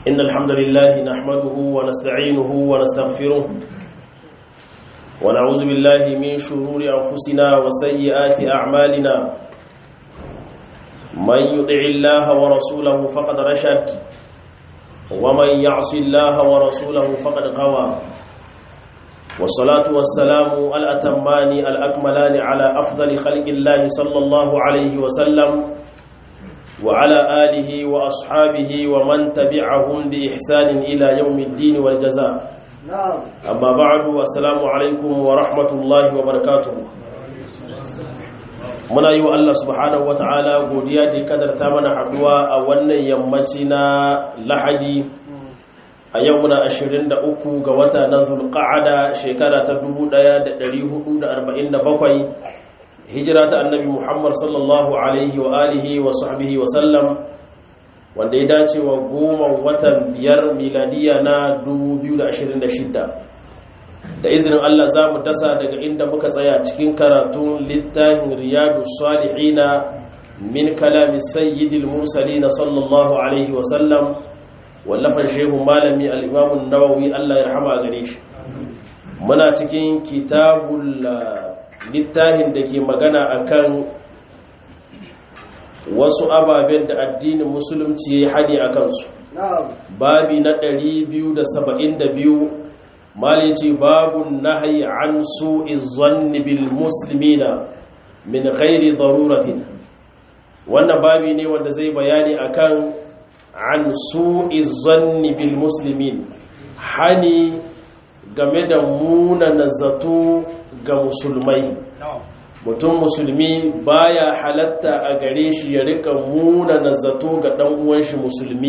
إن الحمد لله نحمده ونستعينه ونستغفره ونعوذ بالله من شرور أنفسنا وسيئات أعمالنا من يطع الله ورسوله فقد رشد ومن يعص الله ورسوله فقد غوى والصلاة والسلام الأتمان الأكملان على أفضل خلق الله صلى الله عليه وسلم وعلى آله وأصحابه ومن تبعهم بإحسان إلى يوم الدين والجزاء أما بعد والسلام عليكم ورحمة الله وبركاته muna yi wa Allah subhanahu wata'ala godiya da kadarta mana haduwa a wannan yammaci na lahadi a yau muna 23 ga wata na zulqa'ada shekara ta 1447 hijira ta annabi Muhammad sallallahu alaihi wa alihi wa sahbihi wa sallam wanda ya dace wa goma watan biyar miladiya na 2026 da izinin Allah za mu dasa daga inda muka tsaya cikin karatun littafin riyadu salihina min kalami sayyidil mursalina sallallahu alaihi wa sallam wallafan shehu malami al-imamun nawawi Allah ya rahama gare shi muna cikin kitabul littafin da ke magana akan wasu ababen da addinin musulunci ya haɗe a kansu babi na 272 mali ce babun nahayi an su izonni bil muslimina min ghairi daruratin wannan babi ne wanda zai bayani akan an su izonni bil muslimin hani game da munana zato ga musulmai mutum musulmi baya halatta a gare shi ya rika munana zato ga dan uwan shi musulmi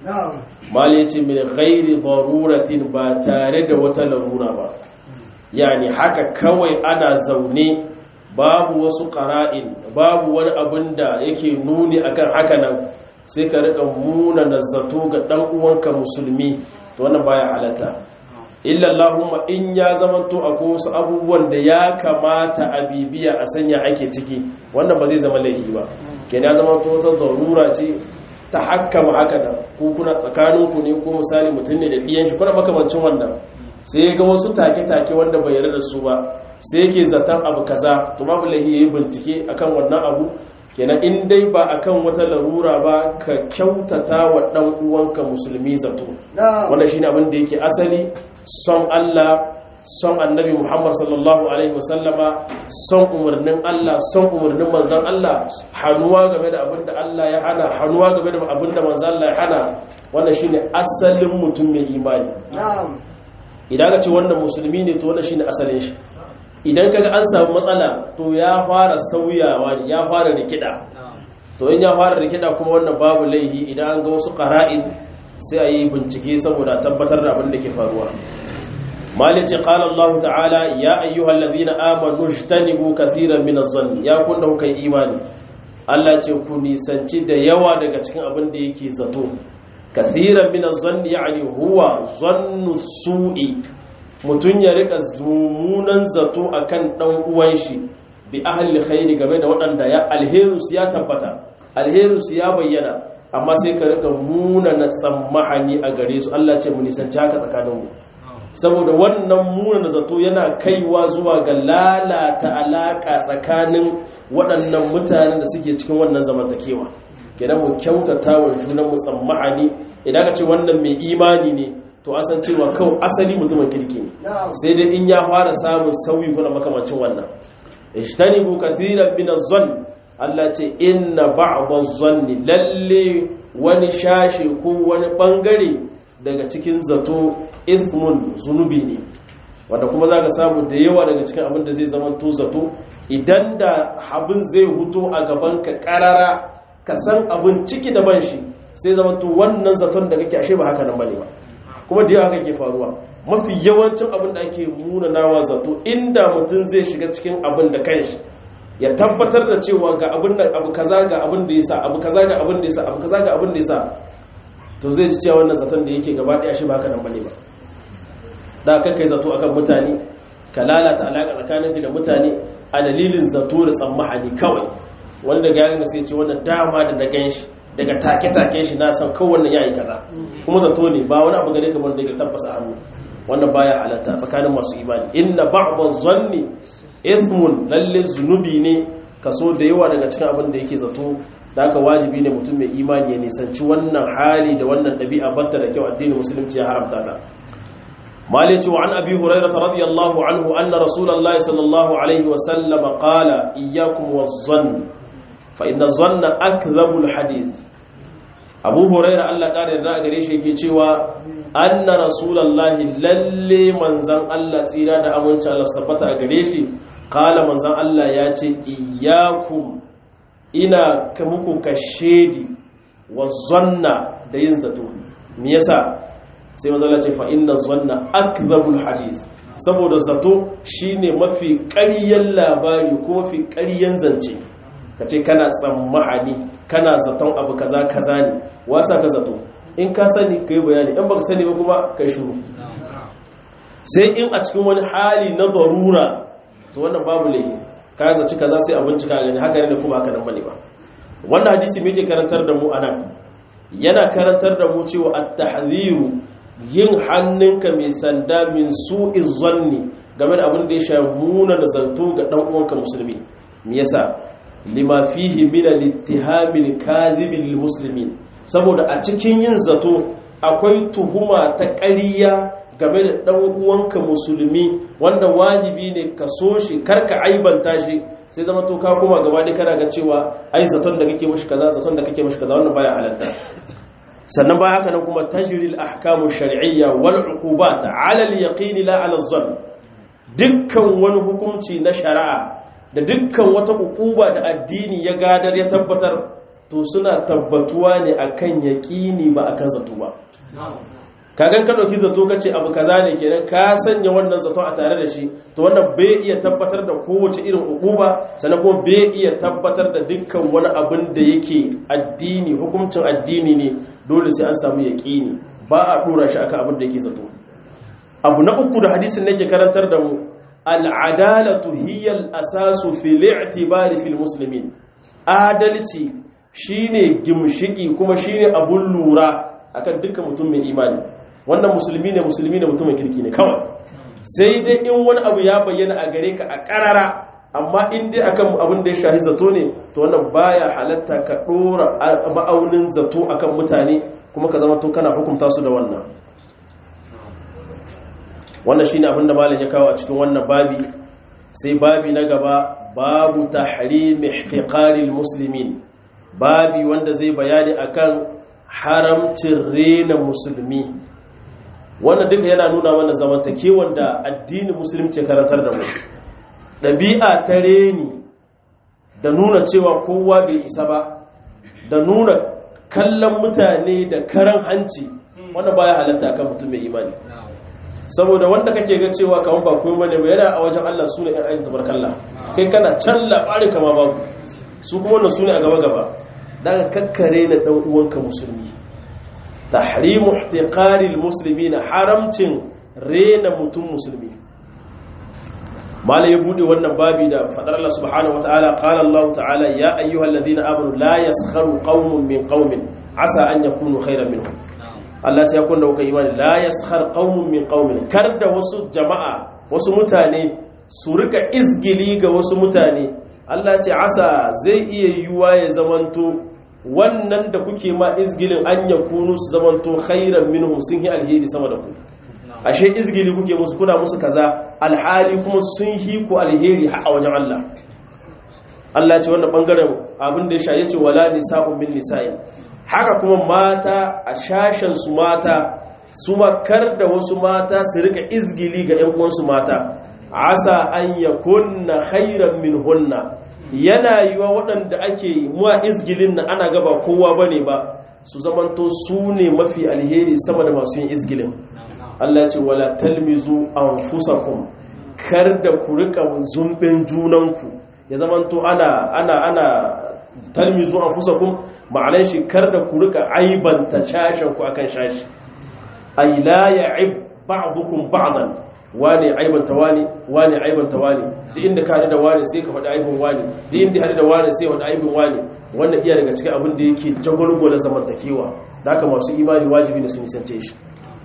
mali ce min ghairi daruratin ba tare da wata larura ba yani haka kawai ana zaune babu wasu qara'in babu wani abin da yake nuni akan haka nan sai ka rika munana zato ga dan uwanka musulmi to wannan baya halatta illa Allahumma in ya zamanto akwai wasu abubuwan da ya kamata a bibiya a sanya ake ciki wannan ba zai zama laifi ba kenan ya zamanto wata zarura ce ta hakkama haka da ku kuna tsakaninku ne ko misali mutum ne da ɗiyan shi kuna makamancin wannan sai ga wasu take-take wanda bai yarda da su ba sai yake zaton abu kaza to babu laifi yayi bincike akan wannan abu kenan in dai ba akan wata larura ba ka kyautata wa dan uwanka musulmi zato wannan shine abin da yake asali son Allah son annabi Muhammad sallallahu alaihi wasallama son umarnin Allah son umarnin manzon Allah hanuwa game da abin da Allah ya hana hanuwa game da abin da manzon Allah ya hana wannan shine asalin mutum mai imani idan ka ce wannan musulmi ne to wannan shine asalin shi idan kaga an samu matsala to ya fara sauyawa ne ya fara rikida to in ya fara rikida kuma wannan babu laihi idan an ga wasu qara'in sai a yi bincike saboda tabbatar da abin da ke faruwa malice qala Allah ta'ala ya ayyuhal ladhina amanu ijtanibu kathiran min adh-dhanni ya kun da kuka imani Allah ce ku nisanci da yawa daga cikin abin da yake zato kathiran min adh-dhanni yani huwa dhannu su'i mutum ya rika mummunan zato akan dan uwan shi bi ahli khairi game da waɗanda ya alherus ya tabbata alherus ya bayyana amma sai ka rika munana tsammahani a gare su Allah ce mu nisanci haka tsakanin mu saboda wannan munana zato yana kaiwa zuwa ga lalata alaka tsakanin waɗannan mutanen da suke cikin wannan zamantakewa kenan mu kyautata wa junan mu tsammahani idan ka ce wannan mai imani ne to an san cewa kawai asali mutumin kirki ne sai dai in ya fara samun sauyi kuna makamancin wannan ishtanibu kathiran min az-zann Allah ce inna ba'd az-zanni lalle wani shashi ko wani bangare daga cikin zato ithmun zunubi ne wanda kuma zaka samu da yawa daga cikin abin da zai zama to zato idan da abin zai huto a gaban ka karara ka san abin ciki da ban shi sai zama to wannan zaton da kake ashe ba haka nan bane ba kuma da yawa haka ke faruwa mafi yawancin abin da ake munanawa zato inda mutum zai shiga cikin abin da kanshi ya tabbatar da cewa ga abin da abu kaza ga abin da yasa abu kaza ga abin da yasa abu kaza ga abin da yasa to zai ji cewa wannan zaton da yake gaba daya shi ba haka nan bane ba da kan kai zato akan mutane ka lalata alaka tsakaninka da mutane a dalilin zato da tsammahani kawai wanda ga yaga sai ce wannan dama da na ganshi daga take-take shi na san kowanne yayi kaza kuma zato ne ba wani abu gare ka wanda yake tabbasa hannu wannan baya halatta tsakanin masu imani inna ba'dha zanni ithmun lalle zunubi ne kaso da yawa daga cikin abin da yake zato da aka wajibi ne mutum mai imani ya nisanci wannan hali da wannan ɗabi'a batta da kyau addinin musulunci ya haramta ta malai ce wa an abi hurairah radiyallahu anhu anna rasulullahi sallallahu alaihi wa sallama qala iyyakum waz-zann fa inna zanna akdhabul hadith abu hurairah Allah kare da gare shi yake cewa anna rasulullahi lalle manzan Allah tsira da aminci Allah su tabbata a gare shi qala manzan Allah ya ce iyyakum ina ka muku kashedi wa zanna da yin zato me yasa sai mazala ce fa inna zanna akdhabul hadith saboda zato shine mafi ƙaryan labari ko mafi ƙaryan zance kace kana tsammahani kana zaton abu kaza kaza ne wasa ka zato in ka sani kai bayani in baka sani ba kuma kai shiru sai in a cikin wani hali na darura to wannan babu laifi ka zaci kaza sai a bincika gani haka ne kuma haka nan bane ba wannan hadisi me yake karantar da mu anan yana karantar da mu cewa at-tahdhiru yin hannunka mai sanda min su'iz zanni game da abin da ya shafi muna da zato ga dan uwanka musulmi me yasa lima fihi min al-ittiham al-kadhib lil-muslimin saboda a cikin yin zato akwai tuhuma ta ƙarya game da ɗan uwanka musulmi wanda wajibi ne ka so shi karka aibanta shi sai zama to ka koma gaba da kana ga cewa ai zaton da kake mushi kaza zaton da kake mushi kaza wannan baya halatta sannan baya haka nan kuma tajril ahkamu shar'iyya wal uqubat ala al yaqin la ala zan dukkan wani hukunci na shari'a da dukkan wata uquba da addini ya gadar ya tabbatar to suna tabbatuwa ne akan yaqini ba akan zato ba kagan ka dauki zato kace abu kaza ne kenan ka sanya wannan zato a tare da shi to wannan bai iya tabbatar da kowace irin uquba sannan kuma bai iya tabbatar da dukkan wani abin da yake addini hukuncin addini ne dole sai an samu yaqini ba a dora shi akan abin da yake zato abu na uku da hadisin nake karantar da mu al'adalatu hiya al-asasu fi li'tibari fil muslimin adalci shine gimshiki kuma shine abun lura akan dukkan mutum mai imani wannan musulmi ne musulmi ne mutumin kirki ne kawai sai dai in wani abu ya bayyana a gare ka a karara amma in dai akan abin da ya shahi zato ne to wannan baya halatta ka dora ma'aunin zato akan mutane kuma ka zama to kana hukunta su da wannan wannan shine abin da malam ya kawo a cikin wannan babi sai babi na gaba babu tahrim ihtiqaril muslimin babi wanda zai bayani akan haramcin rena musulmi wannan duka yana nuna mana zamantakewar da addinin musulunci karantar da mu ɗabi'a ta reni da nuna cewa kowa bai isa ba da nuna kallon mutane da karan hanci wanda baya halatta kan mutum mai imani saboda wanda kake ga cewa kamar ba kuma bane ba yana a wajen Allah sune ɗan ayin tabarkalla kai kana can labarin kama babu su kuma wannan sune a gaba gaba daga kakkare na ɗan uwanka musulmi tahrimu ihtiqaril muslimina haramcin rena mutum musulmi mala ya bude wannan babi da fadar Allah subhanahu wataala qala Allah ta'ala ya ayyuhalladhina amanu la yaskharu qaumun min qaumin asa an yakunu khayran minhum Allah ta yakun da kuka imani la yaskhar qaumun min qaumin kar da wasu jama'a wasu mutane su rika izgili ga wasu mutane Allah ce asa zai iya yiwuwa ya zamanto wannan da kuke ma izgilin an ya kunu su zamanto khairan minhum sun yi alheri sama da ku ashe izgili kuke musu kuna musu kaza alhali kuma sun yi ku alheri a wajen Allah Allah ce wannan bangaren abin da ya sha yace wala nisa'un min nisa'in haka kuma mata a shashen su mata su makar da wasu mata su rika izgili ga ƴan uwansu mata asa an yakunna khairan minhunna yana yiwa waɗanda ake muwa izgilin na ana gaba kowa bane ba su zamanto su ne mafi alheri sama da masu yin izgilin Allah ce wala talmizu anfusakum kar da ku rika zumbin junanku ya zamanto ana ana ana talmizu anfusakum ma'anar shi kar da ku rika aibanta shashin ku akan shashi ay la ya'ib ba'dukum ba'dan wane aibanta wane wane aibanta wane duk inda ka da wane sai ka faɗi aibin wane duk inda har da wane sai faɗi aibin wane wannan iya daga cikin abin da yake jagwalgwala zamantakewa da haka masu imani wajibi ne su nisance shi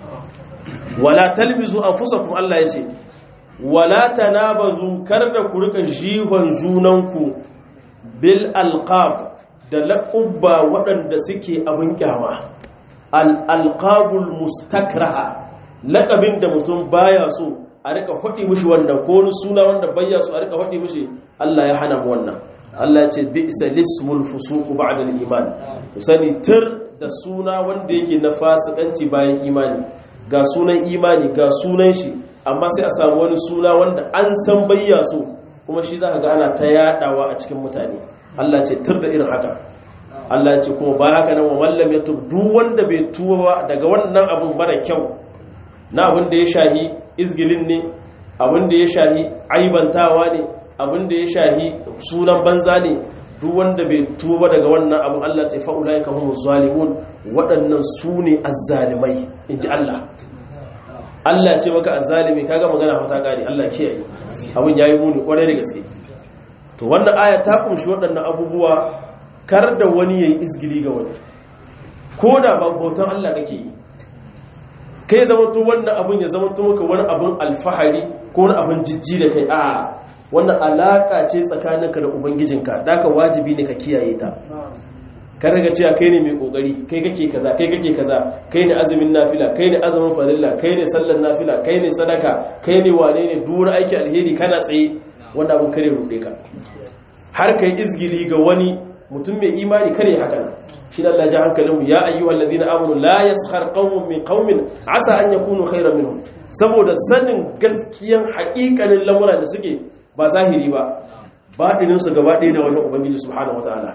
wala talbizu anfusakum Allah yace wala tanabazu kar da ku rika jihon junanku bil alqab da laqabba waɗanda suke abin kyama al alqabul mustakraha laqabin da mutum baya so a rika hudi mishi wannan ko wani suna wanda baya so a rika hudi mishi Allah ya hana mu wannan Allah ya ce bi'sa lismul fusuq ba'da al iman sani tir da suna wanda yake na fasikanci bayan imani ga sunan imani ga sunan shi amma sai a samu wani suna wanda an san bayya so kuma shi za ka ga ana ta yadawa a cikin mutane Allah ce tur da irin haka Allah ce kuma ba haka nan wa mallam ya tub duk wanda bai tuba ba daga wannan abun mara kyau na abin da ya shahi izgilin ne abin da ya shahi aibantawa ne abin da ya shahi sunan banza ne duk wanda bai tuba daga wannan abin Allah ce fa'ulai ka humu zalimun waɗannan su ne azzalimai in ji Allah Allah ce maka azzalimi kaga magana fata kare Allah kiyaye abin yayi muni kwarai da gaske to wannan aya ta kumshi waɗannan abubuwa kar da wani yayi izgili ga wani ko da ba bautan Allah kake yi kai zamanto wannan abin ya zamanto maka wani abin alfahari ko wani abin jijji da kai a wannan alaka ce tsakaninka da ubangijinka daka wajibi ne ka kiyaye ta kan riga cewa kai ne mai kokari kai kake kaza kai kake kaza kai ne azumin nafila kai ne azumin farilla kai ne sallar nafila kai ne sadaka kai ne wane ne duk aiki alheri kana tsaye wanda abin kare rude ka har kai izgili ga wani mutum mai imani kare haka nan shi da Allah ya hankalin mu ya ayyuhal ladina amanu la yaskhar qaumun min qaumin asa an yakunu khayran minhum saboda sanin gaskiyan haƙiƙanin lamura da suke ba zahiri ba baɗinin su gaba ɗaya da wajen ubangiji subhanahu wataala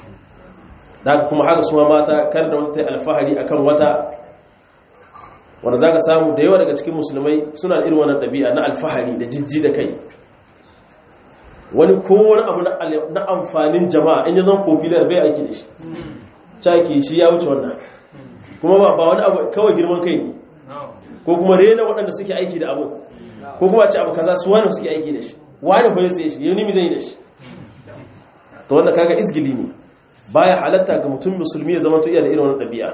da kuma haka suma mata kar da wata alfahari akan wata wanda zaka samu da yawa daga cikin musulmai suna irin wannan ɗabi'a na alfahari da jijji da kai wani kowane abu na amfanin jama'a in ya zan popular bai aiki da shi caki shi ya wuce wannan kuma ba ba wani abu kawai girman kai ne ko kuma rena waɗanda suke aiki da abu ko kuma ce abu kaza su wani suke aiki da shi wani fa ya sai shi yau nimi zai da shi to wanda kaga izgili ne baya halatta ga mutum musulmi ya zama to iya da irin wannan ɗabi'a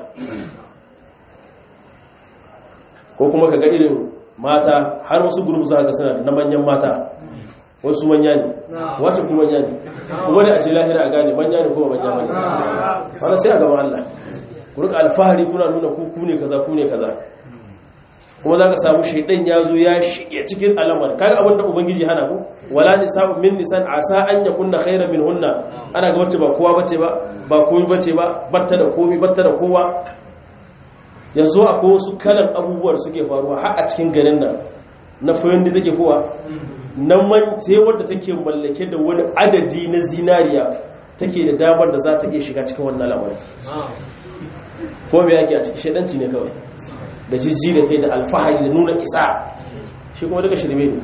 ko kuma kaga irin mata har wasu gurbu za ka suna na manyan mata wasu manya ne wacce kuma manya ne kuma ne a ce lahira a gane manya ne kuma manya ne wanda sai a gaba Allah ku rika alfahari kuna nuna ku ku ne kaza ku ne kaza kuma za ka samu shaidan ya zo ya shige cikin alamar kaga abin da ubangiji hana ku wala nisa'u min nisan asa an yakunna khairan min hunna ana ga wacce ba kowa bace ba ba komai bace ba batta da komai batta da kowa yanzu akwai wasu kalan abubuwar suke faruwa har a cikin garin nan na fayin da take kowa nan man sai wadda take mallake da wani adadi na zinariya take da damar da za ta iya shiga cikin wannan lamarin ko me yake a cikin shedanci ne kawai da jijji da kai da alfahari da nuna isa shi kuma daga shirme ne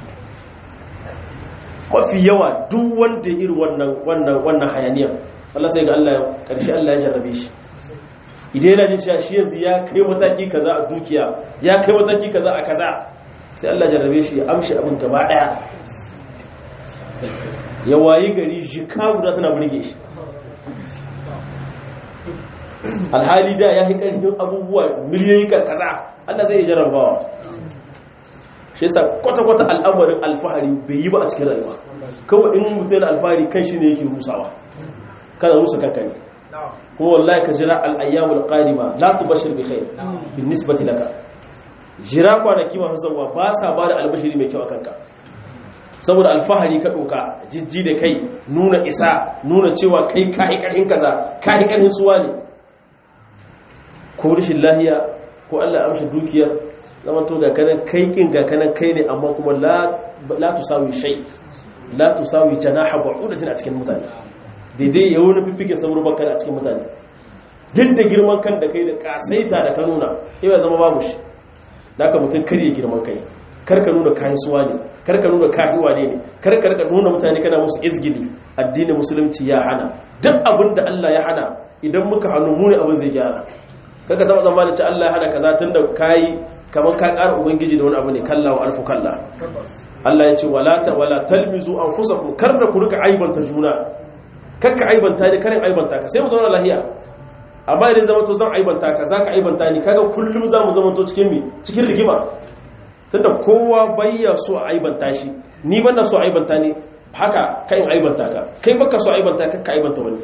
mafi yawa duk wanda irin wannan wannan wannan hayaniyar Allah sai ga Allah karshe Allah ya jarrabe shi idan yana jin cewa shi yanzu ya kai mataki kaza a dukiya ya kai mataki kaza a kaza sai Allah jarrabe shi ya amshi abin gaba daya ya wayi gari jika guda tana burge shi alhali da ya yi ƙarfin abubuwa miliyoyi kan kaza Allah zai jarrabawa shi yasa kwata-kwata al'amarin alfahari bai yi ba a cikin rayuwa kawai in mutum yana alfahari kan shi ne yake rusawa kana rusa kanka ne kuma wallahi ka jira al'ayyamul qadima la tubashir bi khair bin nisbati laka jira kwanaki masu zawa ba sa ba da albashiri mai kyau a kanka saboda alfahari ka doka jijji da kai nuna isa nuna cewa kai kai karhin kaza kai karhin suwa ne ko rashin lahiya ko Allah ya amshi dukiyar zaman to ga kanan kai kin ga kanan kai ne amma kuma la la tusawi shay la tusawi janaha ba'udatin a cikin mutane daidai ya wani fiffike saboda bakar a cikin mutane duk da girman kan da kai da kasaita da ka nuna ya zama babu shi da ka mutum kar ya girman kai kar ka nuna kayan suwa ne kar ka nuna kahiwa ne ne kar ka nuna mutane kana musu izgili addinin musulunci ya hana duk abin da Allah ya hana idan muka hannu mu ne abin zai gyara kaka taba zamanin ci Allah ya hada kaza tunda kai kamar ka ƙara ubangiji da wani abu ne kalla wa alfu kalla Allah ya ce wala ta wala talmizu anfusakum kar da ku rika aibanta juna kakka aibanta ni karin aibanta ka sai mu zauna lahiya amma idan zama to zan aibanta ka zaka aibanta ni kaga kullum zamu zama to cikin mi cikin rigima tunda kowa bayya so a aibanta shi ni ban so a aibanta ni haka kai in aibanta ka kai baka so a aibanta ka ka aibanta wani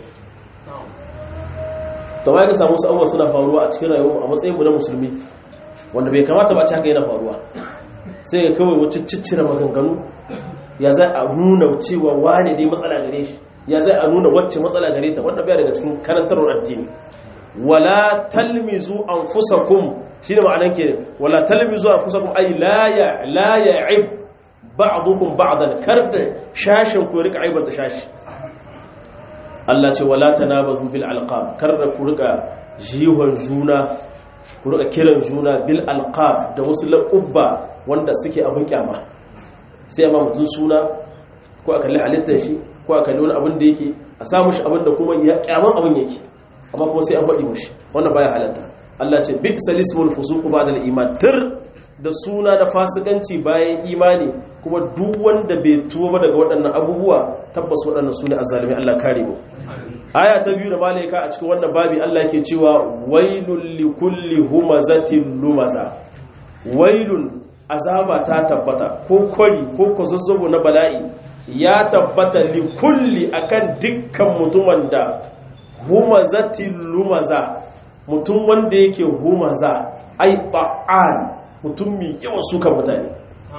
to ba ka samu wasu abubuwa suna faruwa a cikin rayuwa a matsayin mu na musulmi wanda bai kamata ba a ci haka yana faruwa sai ga kawai wacce ciccire maganganu ya za a nuna cewa wane dai matsala gare shi ya zai a nuna wacce matsala gare ta wanda bai daga cikin karantarwar addini wala talmizu anfusakum shine ma'anan ke wala talmizu anfusakum ay la ya la ya'ib ba'dukum ba'dan karda shashin ku rika aibata shashi Allah ce wala tanabazu bil alqab karda ku rika jihon juna ku rika kiran juna bil alqab da wasu laqabba wanda suke abin kyama sai amma mutun suna ko a kalli halittar shi ko a kalli wani abin da yake a samu shi abin da kuma ya kyaman abin yake amma kuma sai an faɗi mushi wannan baya halatta Allah ce bi salismul fusuq ba'da al-iman tir da suna da fasikanci bayan imani kuma duk wanda bai tuba daga waɗannan abubuwa tabbas waɗannan sune azzalimi Allah kare mu aya ta biyu da malaika a cikin wannan babi Allah yake cewa wailul likulli humazatin lumaza wailun azaba ta tabbata ko kwari ko kwazazzabo na bala'i ya tabbata li kulli akan dukkan mutumin da humazatin lumaza mutum wanda yake humaza ai ba'an mutum mai yawan sukan mutane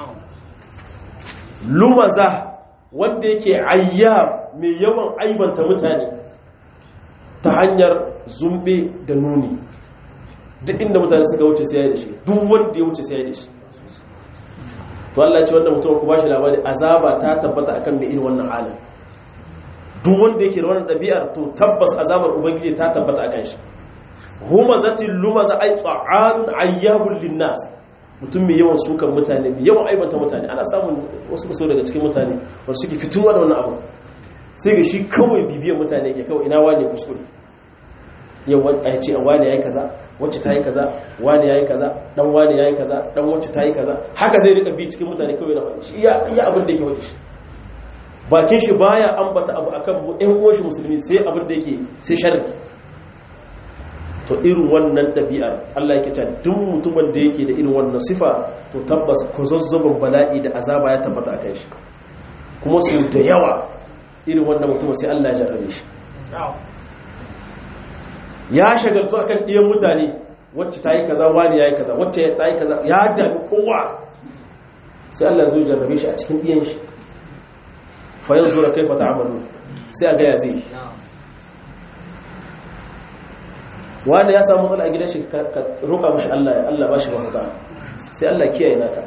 lumaza wanda yake ayyab mai yawan aibanta mutane ta hanyar zumbe da nuni duk inda mutane suka wuce sai ya da shi duk wanda ya wuce sai ya da shi to Allah ce wannan mutum ku bashi labari azaba ta tabbata akan mai irin wannan halin duk wanda yake da wannan ɗabi'ar to tabbas azabar ubangiji ta tabbata akan shi humazatil lumaza ay ta'anun ayyabul linnas mutum mai yawan sukan mutane mai yawan aibanta mutane ana samun wasu kaso daga cikin mutane wanda suke fituwa da wannan abu sai ga shi kawai bibiyar mutane ke kawai ina wane kuskure yau a ce wane ya yi kaza wacce ta yi kaza wane ya yi kaza dan wane ya yi kaza dan wacce ta yi kaza haka zai rika bi cikin mutane kawai na faɗi shi iya abin da yake faɗi shi bakin shi baya ambata abu akan ɗan uwan shi musulmi sai abin da yake sai sharri to irin wannan ɗabi'ar Allah yake cewa duk mutumin da yake da irin wannan sifa to tabbas ko zazzabin bala'i da azaba ya tabbata akan shi kuma su da yawa irin wannan mutum sai Allah ya jarrabe shi ya shagaltu akan ɗiyan mutane wacce ta yi kaza wani ya yi kaza wacce ta yi kaza ya dami kowa sai Allah zai jarrabe shi a cikin ɗiyan shi fayan zura kai fata amalu sai a gaya zai wanda ya samu matsala a gidan shi ka roƙa mashi Allah ya Allah ba shi mafuta sai Allah kiyaye naka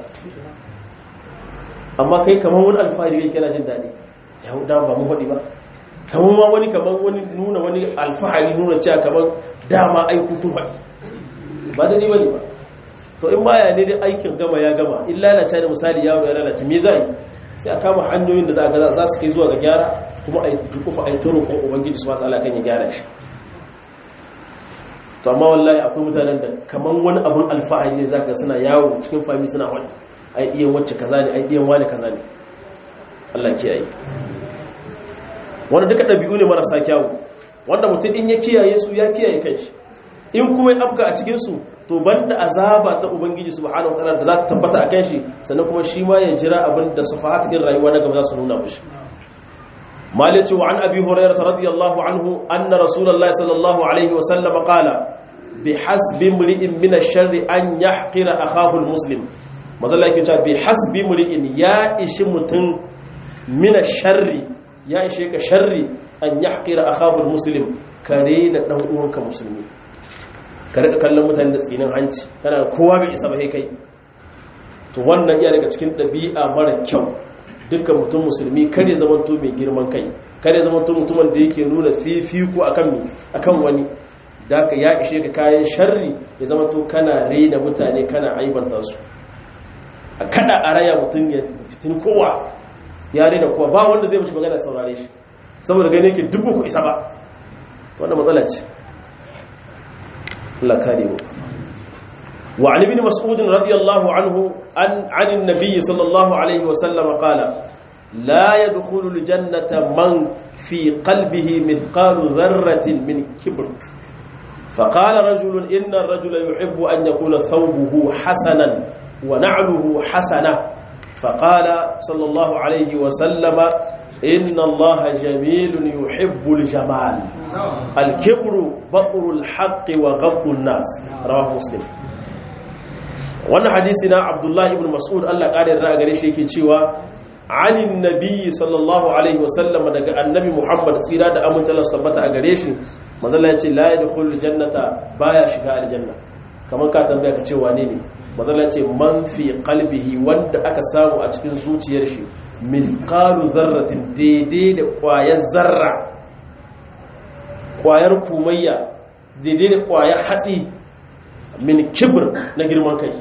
amma kai kamar wani alfahari kai kana jin daɗi ya hudu ba mu faɗi ba kamar ma wani kamar wani nuna wani alfahari nuna cewa kamar dama aiku kun faɗi ba da ni bane ba to in baya ne dai aikin gama ya gama in lalace da misali yaro ya lalace me zai sai a kama hanyoyin da za ga za su kai zuwa ga gyara kuma a yi dukufa a yi turo ko ubangiji su wata kan ya gyara shi to amma wallahi akwai mutanen da kamar wani abun alfahari ne zaka suna yawo cikin fami suna wani ai iyan wacce kaza ne ai iyan wani kaza ne Allah kiyaye wanda duka ɗabi'u ne marasa kyawu wanda mutum in ya kiyaye su ya kiyaye kanshi in kuma ya afka a cikin su to banda azaba ta ubangiji subhanahu wataala da za ta tabbata a kanshi sannan kuma shi ma ya jira abin da sufahat din rayuwa na gaba za su nuna mishi مالك وعن أبي هريرة رضي الله عنه أن رسول الله صلى الله عليه وسلم قال بحسب امرئ من الشر أن يحقر أخاه المسلم مازال يقول بحسب امرئ يا إش متن من الشر يا إشيك شر أن يحقر أخاه المسلم كرين دعوك مسلمين karika kallon mutane da tsinin hanci kana kowa bai isa ba kai to wannan iya daga cikin ɗabi'a mara kyau dukkan mutum musulmi kar ya zama to mai girman kai kar ya zama to mutumin da yake nuna fifiko akan mi akan wani da ka ya ishe ka kayan sharri ya zama to kana raina mutane kana aibanta su a kada a raya mutum ya fitin kowa ya raina kowa ba wanda zai mishi magana saurare shi saboda gane yake duk ku isa ba wannan matsala ce Allah kare mu وعن ابن مسعود رضي الله عنه عن, عن النبي صلى الله عليه وسلم قال la yadkhulu aljannata man fi qalbihi mithqalu dharratin min kibr فقال رجل إن الرجل يحب أن يكون ثوبه حسنا ونعله حسنة فقال صلى الله عليه وسلم إن الله جميل يحب الجمال الكبر بطر الحق وغض الناس رواه مسلم wannan hadisi na Abdullah ibn Mas'ud Allah ƙarin ra'a gare shi yake cewa anin nabi sallallahu alaihi wasallam daga annabi Muhammad tsira da amince Allah tabbata a gare shi manzala ya ce la yadkhulul jannata baya shiga aljanna kamar ka tambaya ka ce wane ne manzala ya ce man fi qalbihi wanda aka samu a cikin zuciyar shi mithqalu dharratin daidai da kwayar zarra kwayar kumayya daidai da kwayar hatsi min kibr na girman kai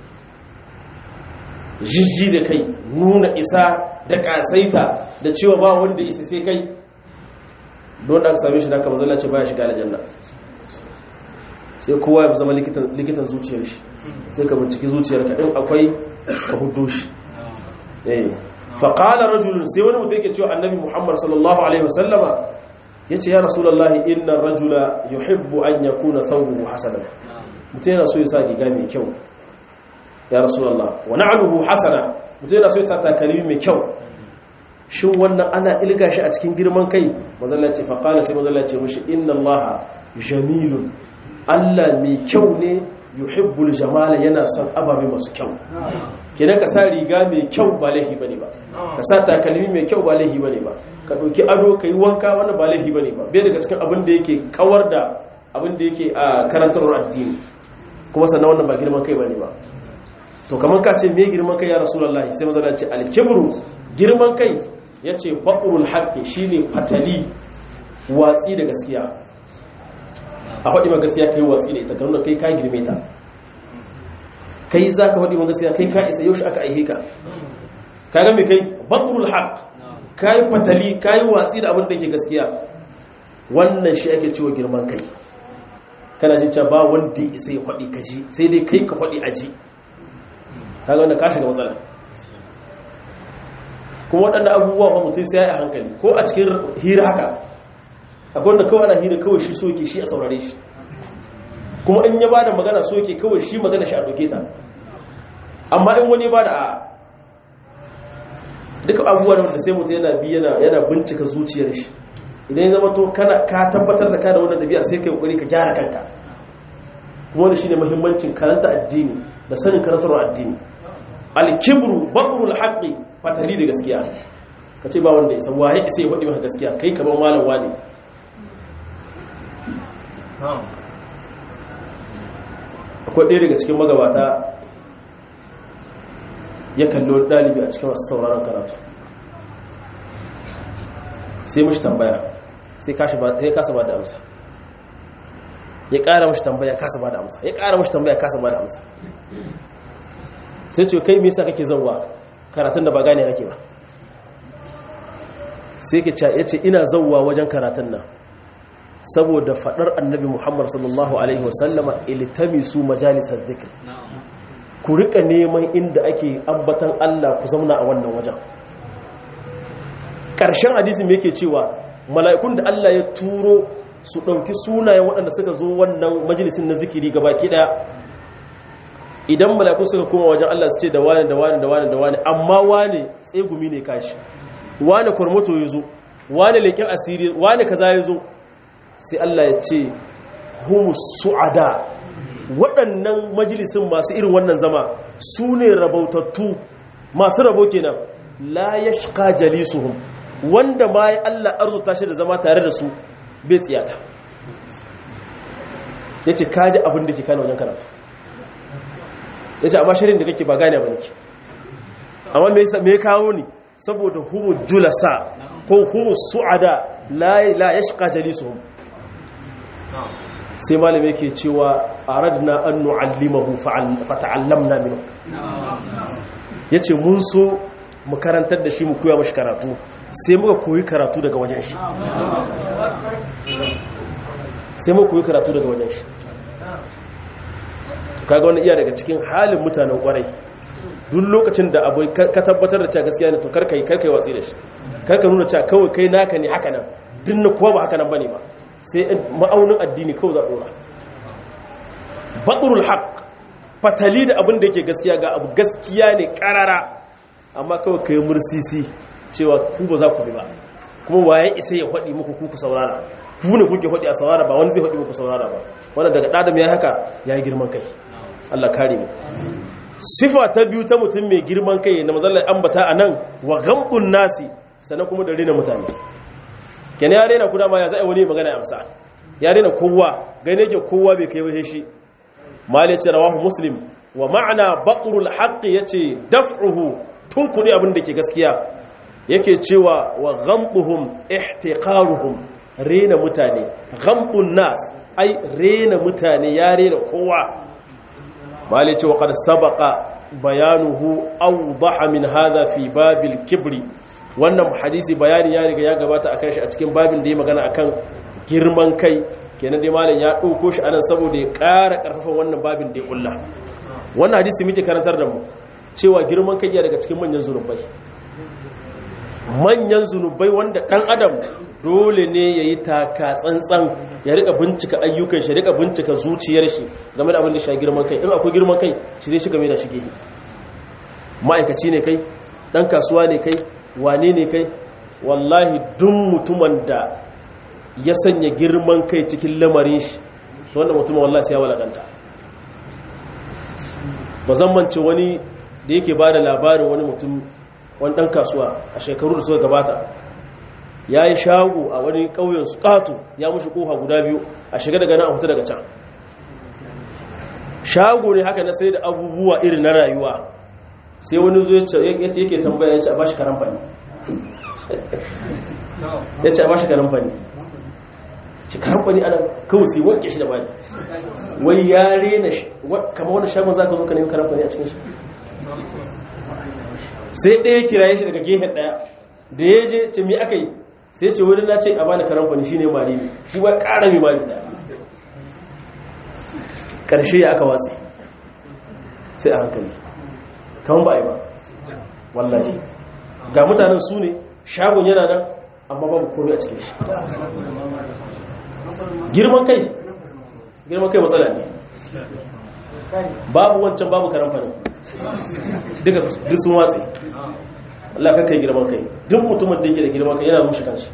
jijji da kai nuna isa da kasaita da cewa ba wanda isa sai kai don da aka same shi da aka mazala ce baya shiga aljanna sai kowa ya zama likitan zuciyar shi sai ka binciki zuciyar ka in akwai ka hudu shi faƙalar rajulun sai wani mutum yake cewa annabi muhammad sallallahu alaihi wasallama ya ce ya rasulallahi inna rajula yuhibbu an ya kuna sauruhu hasanan mutum yana so ya sa giga mai kyau ya rasulallah wa na'aluhu hasana mutum yana so ya sa takalmi mai kyau shin wannan ana ilga shi a cikin girman kai mazallaci faƙala sai mazallaci mushi inna allaha jamilun allah mai kyau ne yuhibbul jamala yana son ababe masu kyau kenan ka sa riga mai kyau ba laihi bane ba ka sa takalmi mai kyau ba laihi bane ba ka ɗauki ado ka yi wanka wannan ba laihi bane ba bai daga cikin abin da yake kawar da abin da yake a karantarwar addini kuma sannan wannan ba girman kai bane ba to kamar ka ce me girman kai ya rasulullahi sai mazallaci alkibru girman kai ya ce baƙurul haƙƙi shi ne fatali watsi da gaskiya a haɗi ma gaskiya ka yi watsi da ita kanunan kai ka girme ta kai za ka haɗi ma gaskiya kai ka isa yaushe aka aihe ka ka gami kai baƙurul haƙ ka yi fatali ka yi watsi da abin da ke gaskiya wannan shi ake cewa girman kai kana jin ba wanda ya isa ya haɗi ka ji sai dai kai ka haɗi a ji ka ga wanda ka shiga matsala kuma waɗanda abubuwa ba mutum sai ya yi hankali ko a cikin hira haka akwai wanda kawai ana hira kawai shi soke shi a saurare shi kuma in ya bada magana soke kawai shi magana shi a doke ta amma in wani ba da a duka abubuwa da wanda sai mutum yana bi yana bincika zuciyar shi idan ya zama to ka tabbatar da ka da wannan ɗabi'ar sai ka yi ƙoƙari ka gyara kanka kuma wani shine muhimmancin karanta addini da sanin karantarwa addini al-kibru batrul haqqi fatali da gaskiya ka ce ba wanda isa waye isa ya faɗi maka gaskiya kai ka ban malam wani akwai ɗaya daga cikin magabata ya kallo ɗalibi a cikin masu sauraron karatu sai mashi tambaya sai kasa ba da amsa ya ƙara mashi tambaya kasa ba da amsa ya ƙara mashi tambaya kasa ba da amsa sai ce kai me yasa kake zauwa karatun da ba gane ake ba sai ke ya ce ina zauwa wajen karatun nan saboda fadar annabi muhammad sallallahu alaihi wasallama iltamisu majalisar dhikr ku rika neman inda ake ambatan Allah ku zauna a wannan wajen ƙarshen hadisi me yake cewa mala'ikun da Allah ya turo su ɗauki sunayen waɗanda suka zo wannan majalisin na zikiri gabaki ɗaya idan malakun suka koma wajen Allah su ce da wani da wani da wani da wani amma wani tsegumi ne kashi wani kwarmoto ya zo wani leƙen asiri wani kaza ya zo sai Allah ya ce hum su'ada waɗannan majalisun masu irin wannan zama su ne rabautattu masu rabo kenan la yashqa jalisuhum wanda ma ya Allah arzuta shi da zama tare da su bai tsiyata yace kaji abin da ke kana wajen karatu ya ce amma shirin da kake ba gane ba nake amma me ya kawo ni saboda humu julasa ko humu su'ada la ya shiga jalisuhum sai malamai ke cewa aradna an nu'allimahu fata'allamna minhu yace mun so mu karantar da shi mu koya mashi karatu sai muka koyi karatu daga wajen shi sai muka koyi karatu daga wajen shi kaga wani iya daga cikin halin mutanen kwarai duk lokacin da abu ka tabbatar da cewa gaskiya ne to karkai karkai watsi da shi karka nuna cewa kawai kai naka ne haka nan din na kowa ba haka nan bane ba sai ma'aunin addini kawai za dora batrul haqq fatali da abin da yake gaskiya ga abu gaskiya ne karara amma kawai kai mursisi cewa ku ba za ku bi ba kuma waye isa ya faɗi muku ku ku saurara ku ne kuke faɗi a saurara ba wani zai faɗi muku saurara ba wannan daga ɗadam ya haka ya yi girman kai Allah kare mu sifa ta biyu ta mutum mai girman kai na mazallar ambata a nan wa gambun nasi sannan kuma da rena mutane kenan ya rena kuda ma ya za'a wani magana ya amsa ya rena kowa gane yake kowa bai kai wahe shi mali ce rawahu muslim wa ma'ana baqrul haqqi yace daf'uhu tun kudi abin da ke gaskiya yake cewa wa ghamduhum ihtiqaruhum rena mutane ghamdun nas ai rena mutane ya rena kowa mali ce wa qad sabaqa bayanuhu awdaha min hadha fi babil kibri wannan hadisi bayani ya riga ya gabata akan shi a cikin babin da ya magana akan girman kai kenan dai malam ya dauko shi anan saboda ya ƙara ƙarfafa wannan babin da ya kulla wannan hadisi muke karantar da mu cewa girman kai ya daga cikin manyan zunubai manyan zunubai wanda dan adam dole ne ya yi taka tsantsan ya rika bincika ayyukan shi rika bincika zuciyar shi game da abin da shi girman kai in akwai girman kai shi ne shi game da shige ma'aikaci ne kai dan kasuwa ne kai wane ne kai wallahi duk mutumin da ya sanya girman kai cikin lamarin shi to wanda mutumin wallahi sai ya walakanta ba zan mance wani da yake ba da labarin wani mutum wani ɗan kasuwa a shekaru da suka gabata ya yi shago a wani ƙauyen su ƙato ya mushi ƙofa guda biyu a shiga daga nan a fita daga can shago ne haka na sai da abubuwa irin na rayuwa sai wani zo yake tambaya ya ce a bashi karamfani ya ce a bashi karamfani ci karamfani ana kawai sai wanke shi da bani wai ya rena kama wani shagon za ka zo ka nemi karamfani a cikin shi sai ɗaya kiraye shi daga gehen ɗaya da ya je ce mi aka yi sai ce wani na ce a bani karamfani shi ne mari shi ba ƙara mai mari ɗaya ƙarshe ya aka watsi sai a hankali kan ba a yi ba wallahi ga mutanen su ne shagon yana nan amma babu komai a cikin shi girman kai girman kai matsala ne babu wancan babu karamfanin duka duk sun watsi Allah ka kai girman kai duk mutumin da yake da girman kai yana rushe kanshi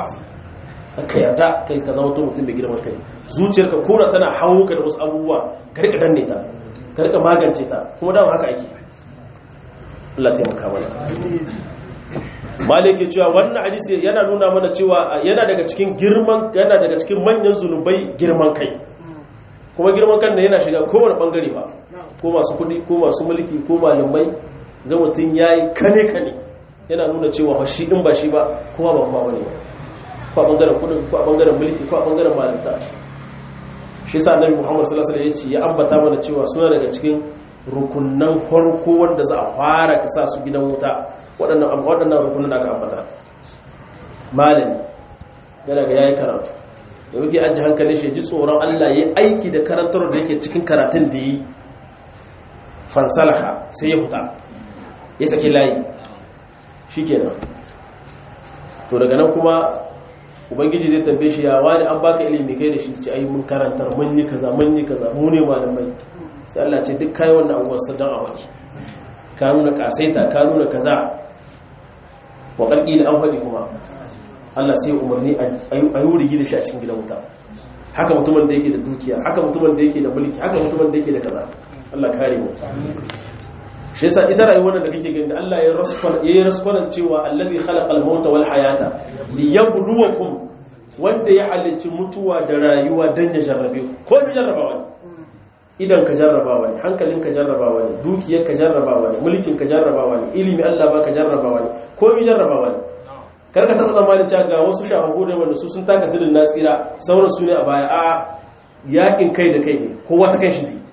ka yarda kai ka zama mutum mai girman kai zuciyarka kora tana hawo ka da wasu abubuwa ka rika danne ta ka rika magance ta kuma dama haka ake Allah taimaka mana malike cewa wannan hadisi yana nuna mana cewa yana daga cikin girman yana daga cikin manyan zunubai girman kai kuma girman kan da yana shiga kowane bangare ba ko masu kudi ko masu mulki ko malamai ga mutum yayi kane kane yana nuna cewa shi in ba shi ba kowa ba kuma bane ko a bangaren kudin ko a bangaren mulki ko a bangaren malanta shi sa annabi Muhammad sallallahu alaihi wasallam ya ambata mana cewa suna daga cikin rukunnan farko wanda za a fara kasa su gidan wuta waɗannan waɗannan rukunan da aka ambata malami yana ga yayi karatu da muke ajiye hankali shi ji tsoron Allah yayi aiki da karantar da yake cikin karatun da yi fansalaha sai ya huta ya saki layi shikenan to daga nan kuma ubangiji zai tambaye shi ya wani an baka ilimi kai da shi ci ai mun karantar mun yi kaza mun yi kaza mu ne malamai sai Allah ce duk kai wannan abubuwan sadan a wani ka nuna kasaita ka nuna kaza wa kalki da an faɗi kuma Allah sai umarni a yi wurigi da shi a cikin gidan wuta haka mutumin da yake da dukiya haka mutumin da yake da mulki haka mutumin da yake da kaza Allah kare mu shi yasa ita rayuwar da kake gani Allah ya raskwana ya raskwana cewa allazi khalaqal mauta wal hayata liyabluwakum wanda ya halicci mutuwa da rayuwa dan ya jarrabe ku ko bi jarrabawa ne idan ka jarrabawa ne hankalin ka jarrabawa ne dukiyar ka jarrabawa ne mulkin ka jarrabawa ne ilimi Allah baka jarrabawa ne ko bi jarrabawa ne karka taɓa zamanin cewa ga wasu shafafu da wanda su sun taka tudun na tsira sauran su ne a baya a yakin kai da kai ne kowa ta kan shi zai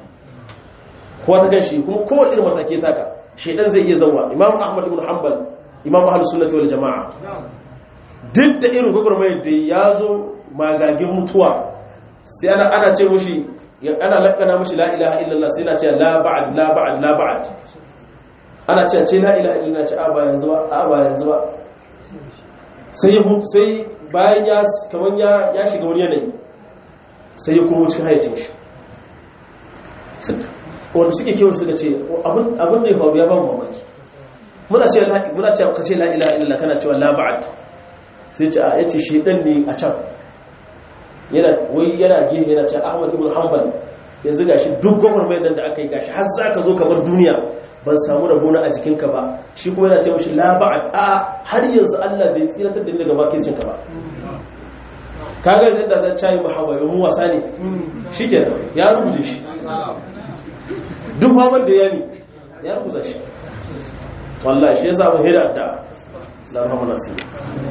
kowa ta kan shi kuma kowane irin mataki ya taka shaidan zai iya zauwa imam ahmad ibn hanbal imam ahlus sunnati wal jama'a duk da irin gwagwarmayar da ya zo magagin mutuwa sai ana ana ce mushi ana lakana mashi la ilaha illallah sai na ce la ba'ad la ba'ad la ba'ad ana ce ce la ilaha illallah ce a ba yanzu ba a ba yanzu ba sai ya mutu sai bayan ya kaman ya ya shiga wani yanayi sai ya kuma cikin hayacin shi wanda suke kewa suka ce abin da ya faru ya ba mu mamaki muna ce muna ce ka ce la ilaha illallah kana cewa la ba'ad sai ce a yace shedan ne a can yana wai yana gehe yana ce Ahmad ibn Hanbal yanzu gashi duk gwagwarmayar nan da aka yi gashi har za ka zo ka bar duniya ban samu rabona a jikinka ba shi kuma yana ce mashi la ba'ad a har yanzu Allah bai tsiratar da ni daga makircin ka ba kaga yadda zan cayi mahaba yau mu wasa ne shikenan ya rubuce shi duk mamar da ya ne ya rubuta shi wallahi shi yasa mun hira da la rahmana nasir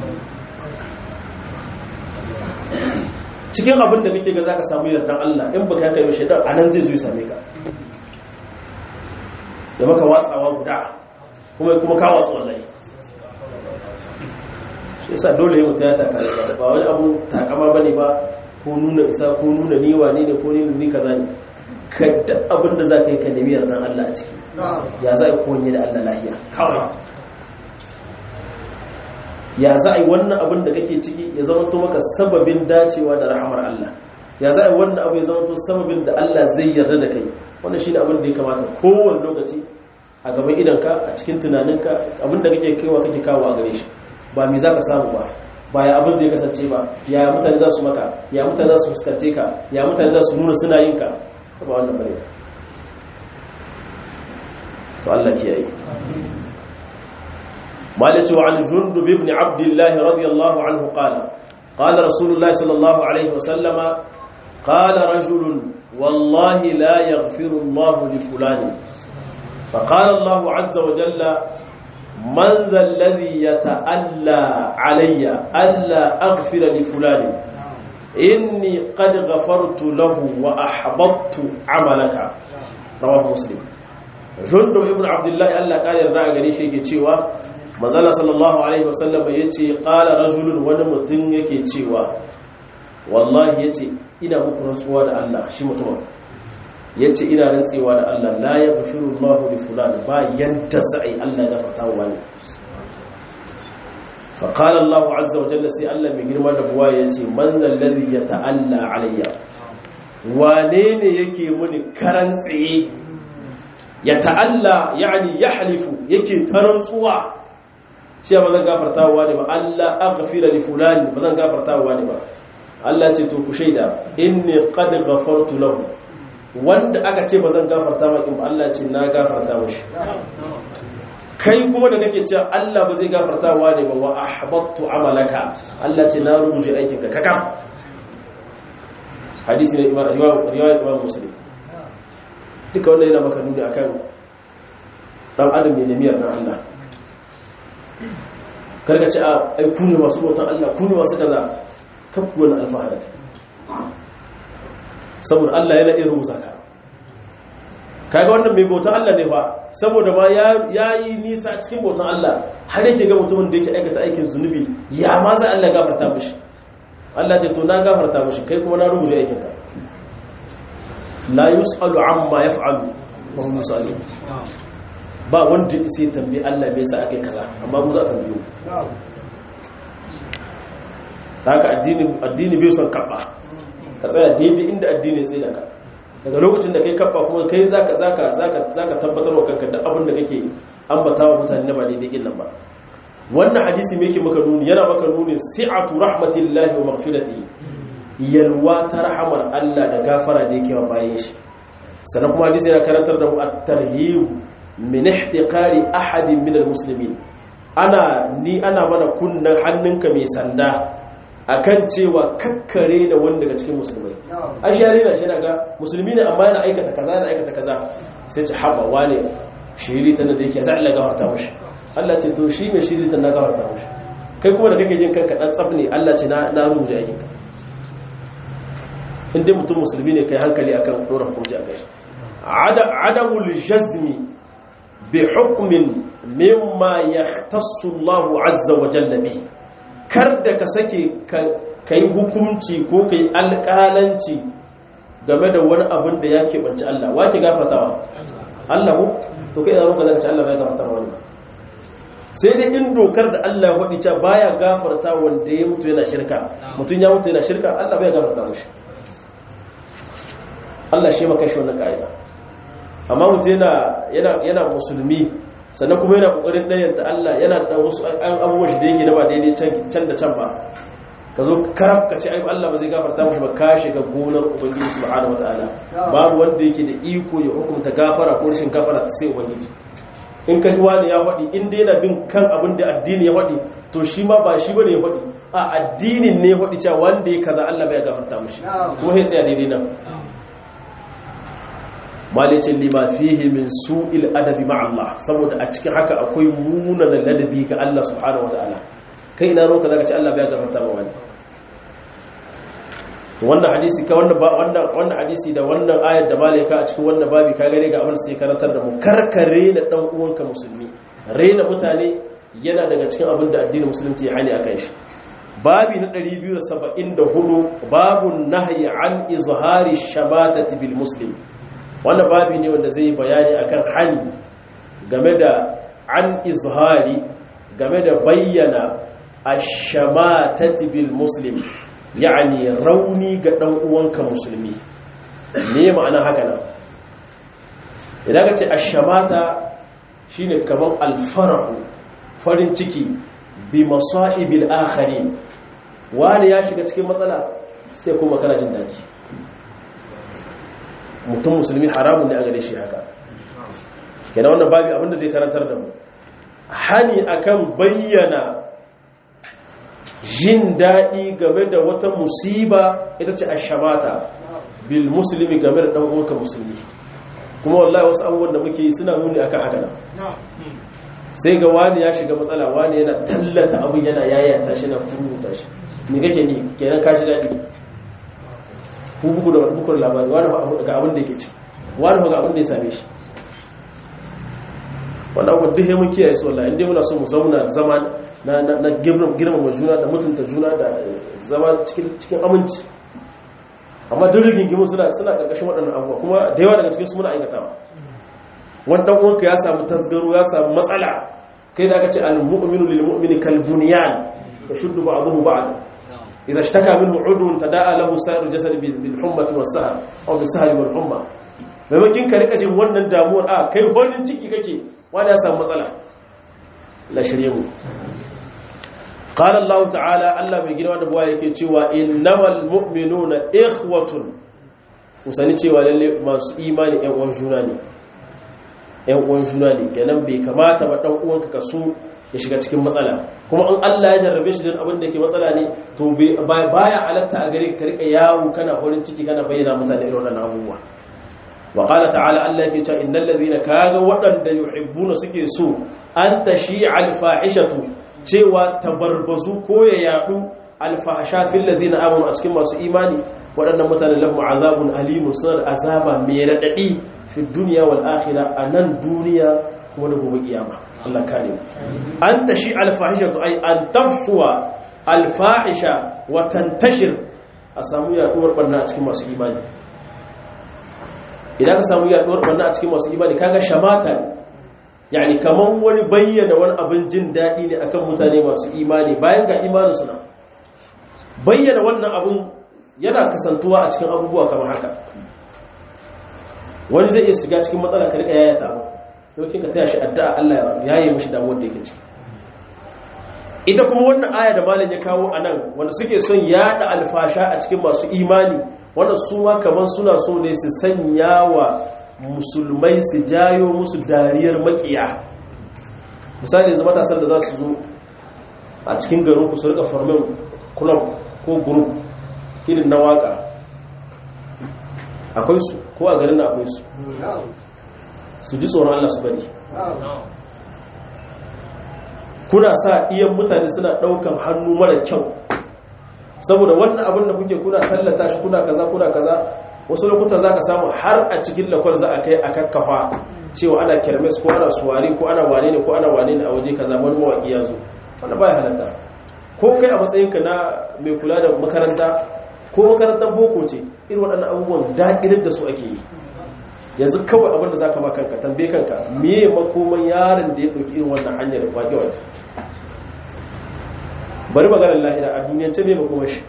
cikin abin da kake ga zaka samu yardan Allah in baka kai ba shaidan anan zai zo ya same ka da maka watsawa guda kuma kuma ka watsu wallahi shi yasa dole ya mutu ya taka da ba wani abu takama bane ba ko nuna isa ko nuna ni wane ne ko ni ni kaza ne ka da abin da zaka yi ka nemi yardan Allah a ciki ya za a kowanne da Allah lahiya kawai ya za a yi wannan abin da kake ciki ya zama to maka sababin dacewa da rahamar Allah ya za a yi wannan abu ya zama to sababin da Allah zai yarda da kai wannan shi ne abin da ya kamata kowane lokaci a gaban idanka a cikin tunaninka abin da kake kaiwa kake kawo a gare shi ba me za ka samu ba ba ya abin zai kasance ba ya mutane za su maka ya mutane za su fuskance ka ya mutane za su nuna suna yin ka ba wannan bane to Allah kiyaye مالك وعن جندب بن عبد الله رضي الله عنه قال قال رسول الله صلى الله عليه وسلم قال رجل والله لا يغفر الله لفلان فقال الله عز وجل من ذا الذي يتألى علي ألا أغفر لفلان إني قد غفرت له وأحبطت عملك رواه مسلم جندب ابن عبد الله ألا قال يرنا قريش يكي manzala sallallahu alaihi wasallam ya ce ƙala rajulun wani mutum yake cewa wallahi ya ce ina muku rantsuwa da Allah shi mutumin ya ce ina rantsewa da Allah la ya gafiru Allah li fulani ba yadda za a yi Allah ya fata wa wani faƙala Allah azza wa jalla sai Allah mai girma da buwa ya ce man lalli ya ta'alla alayya wane ne yake muni karan tsaye ya ta'alla yani ya halifu yake ta rantsuwa shi ba zan gafarta wa ne ba Allah aghfira li fulani ba zan gafarta wa ne ba Allah ce to ku shaida inni qad ghafartu lahu wanda aka ce ba zan gafarta ma in Allah ce na gafarta mashi kai kuma da kake cewa Allah ba zai gafarta wa ne ba wa ahbattu amalaka Allah ce na rubuce aikin ka kakam hadisi ne imam riwayat imam muslim duka wannan yana maka nuni akan dan adam ne nemiyar na Allah karka ce a ai ku ne masu bautan Allah ku ne masu kaza kafku wani alfahari saboda Allah yana iya rubuta ka kaga wannan mai bautan Allah ne fa saboda ma ya yi nisa cikin bautan Allah har yake ga mutumin da yake aikata aikin zunubi ya ma za Allah gafarta mishi Allah ce to na gafarta mishi kai kuma na rubuta aikin ka la yus'alu amma yaf'alu wa hum yus'alun ba wanda sai tambayi Allah me yasa akai kaza amma mu za a tambaye mu haka addini addini bai son kabba ka tsaya daidai inda addini ya tsaye da ka daga lokacin da kai kabba kuma kai zaka zaka zaka zaka tabbatar wa kanka da abin da kake ambata wa mutane na ba daidai kin nan ba wannan hadisi me yake maka nuni yana maka nuni si'atu rahmatillahi wa maghfiratihi yalwa ta rahamar Allah da gafara da yake wa bayan shi sannan kuma hadisi yana karantar da mu at-tarhib min ihtiqari ahadin min al-muslimin ana ni ana mana kunnan hannunka mai sanda akan cewa kakkare da wanda daga cikin musulmai an share na shi ga musulmi ne amma yana aikata kaza yana aikata kaza sai ce haba wane shiri ta da yake za Allah gafarta mashi Allah ce to shi mai shiri ta na gafarta mashi kai kuma da kake jin kanka dan tsaf ne Allah ce na na rubuta aikin ka in dai mutum musulmi ne kai hankali akan dora hukunci a kai adamul jazmi bi hukmin mimma yahtassu Allah azza wa jalla bihi kar da ka sake ka yi hukunci ko ka yi alƙalanci game da wani abin da ya keɓanci Allah wa ke gafartawa Allah mu to kai zama ka zaka ci Allah bai gafarta wani ba sai dai in dokar da Allah ya faɗi cewa baya gafarta wanda ya mutu yana shirka mutum ya mutu yana shirka Allah bai gafarta mushi Allah shi maka shi wannan ka'ida amma mutum yana yana yana musulmi sannan kuma yana kokarin dayanta Allah yana da wasu abubuwan shi da yake da ba daidai can da can ba ka zo karab ka ce ai Allah ba zai gafarta mashi ba ka shiga gonar ubangiji subhanahu wataala babu wanda yake da iko ya hukunta gafara ko rashin gafara sai ubangiji in ka ji wani ya faɗi in dai yana bin kan abin da addini ya faɗi to shi ma ba shi bane ya faɗi a addinin ne ya faɗi cewa wanda ya kaza Allah bai gafarta mashi kuma sai tsaya daidai nan malicin lima fihi min su'il adabi ma Allah saboda a cikin haka akwai munana ladabi ga Allah subhanahu wataala kai ina roka zaka ci Allah bai gafarta ma wani to wannan hadisi ka wannan wannan wannan hadisi da wannan ayar da malaika a cikin wannan babi ka gare ga abin sai karantar da mu karkare na dan uwanka musulmi rena mutane yana daga cikin abin da addinin musulunci ya hani akan shi babi na 274 babun nahyi an izhari shamatati bil muslim wannan babi ne wanda zai bayani akan hani game da an izhari game da bayyana ashamatati bil muslim yani rauni ga dan uwanka musulmi me ma'ana haka nan idan ka ce ashamata shine kaman alfarahu farin ciki bi masaibil akharin wani ya shiga cikin matsala sai kuma kana jin daɗi mutum musulmi haramun ne a gare shi haka kenan wannan babi abinda zai karantar da mu hani akan bayyana jin daɗi game da wata musiba ita ce ashabata bil musulmi game da ɗan uwanka musulmi kuma wallahi wasu abubuwan da muke yi suna nuni akan haka nan sai ga wani ya shiga matsala wani yana tallata abin yana yayata shi na furuta shi me kake ni kenan ka ji daɗi ku buku da bukur labari wani ga abin da yake ci wani ga abin da ya same shi wanda abubuwan duk mun kiyaye su wallahi inda muna so mu zauna zama na girmama juna da mutunta juna da zama cikin aminci amma duk rigingimu suna suna karkashin waɗannan abubuwa kuma da yawa daga cikin su muna aikatawa wani dan uwanka ya samu tasgaro ya samu matsala kai da aka ce al-mu'minu lil mu'mini kal bunyan tashuddu ba'dahu ba'd idza ishtaka minhu udun tada'a lahu sa'ir jasad bil hummati was sahar aw bis sahari wal humma maimakin ka rika jin wannan damuwar a kai horin ciki kake wani ya samu matsala la shirye mu qala Allah ta'ala Allah mai girma da buwa yake cewa innamal mu'minuna ikhwatun usani cewa lalle masu imani ƴan uwan juna ne ƴan uwan juna ne kenan bai kamata ba dan uwanka ka so ya shiga cikin matsala kuma in Allah ya jarrabe shi don abin da ke matsala ne to baya halatta a gare ka rika yawo kana horin ciki kana bayyana mutane irin wannan abubuwa wa qala ta'ala Allah yake cewa innal ladhina kaga waɗanda yuhibbuna suke so an tashi'a al-fahishatu cewa tabarbazu ko ya yadu al-fahsha fil ladina amanu a cikin masu imani waɗannan mutane lahum azabun alimun suna da azaba mai radadi fi dunya wal akhirah anan duniya kuma da gobe kiyama Allah kare mu an tashi al-fahishatu ay an tafshuwa al-fahisha wa tantashir a samu yaduwar barna a cikin masu imani idan ka samu yaduwar barna a cikin masu imani kaga shamata ne yani kaman wani bayyana wani abin jin daɗi ne akan mutane masu imani bayan ga imanin suna bayyana wannan abin yana kasantuwa a cikin abubuwa kamar haka wani zai iya shiga cikin matsala ka rika yayata abu yaukin ka taya shi addu'a Allah ya yi mishi damuwar da yake ciki ita kuma wannan aya da malam ya kawo a nan wanda suke son yada alfasha a cikin masu imani wanda su ma kamar suna so ne su sanya wa musulmai su jayo musu dariyar makiya misali yanzu matasan da za su zo a cikin garin ku su rika farmin club ko group irin na waka akwai su ko a garin na akwai su su ji tsoron Allah su bari kuna sa iyan mutane suna daukan hannu mara kyau saboda wannan abin da kuke kuna tallata shi kuna kaza kuna kaza wasu lokutan za ka samu har a cikin lakwar za a kai a kakkafa cewa ana kermes ko ana suwari ko ana wane ne ko ana wane ne a waje kaza wani mawaƙi ya zo wanda baya halatta ko kai a matsayinka na mai kula da makaranta ko makarantar boko ce irin waɗannan abubuwan daƙirar da su ake yi yanzu kawai abinda za ka ma kanka tambaye kanka meye makoman yaron da ya ɗauki irin wannan hanyar waƙe waƙe bari maganar lahira a duniyance me makoman shi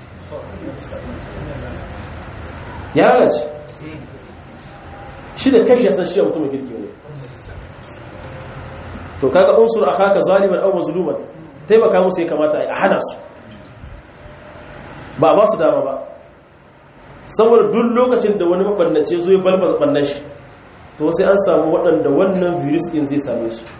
ya lalace shi da kashi ya san shi a mutumin kirki ne to kaga unsur akhaka zaliman aw mazluman taimaka musu ya kamata a hana su ba ba su dama ba saboda duk lokacin da wani mabannace zo ya balba bannan shi to sai an samu waɗanda wannan virus din zai same su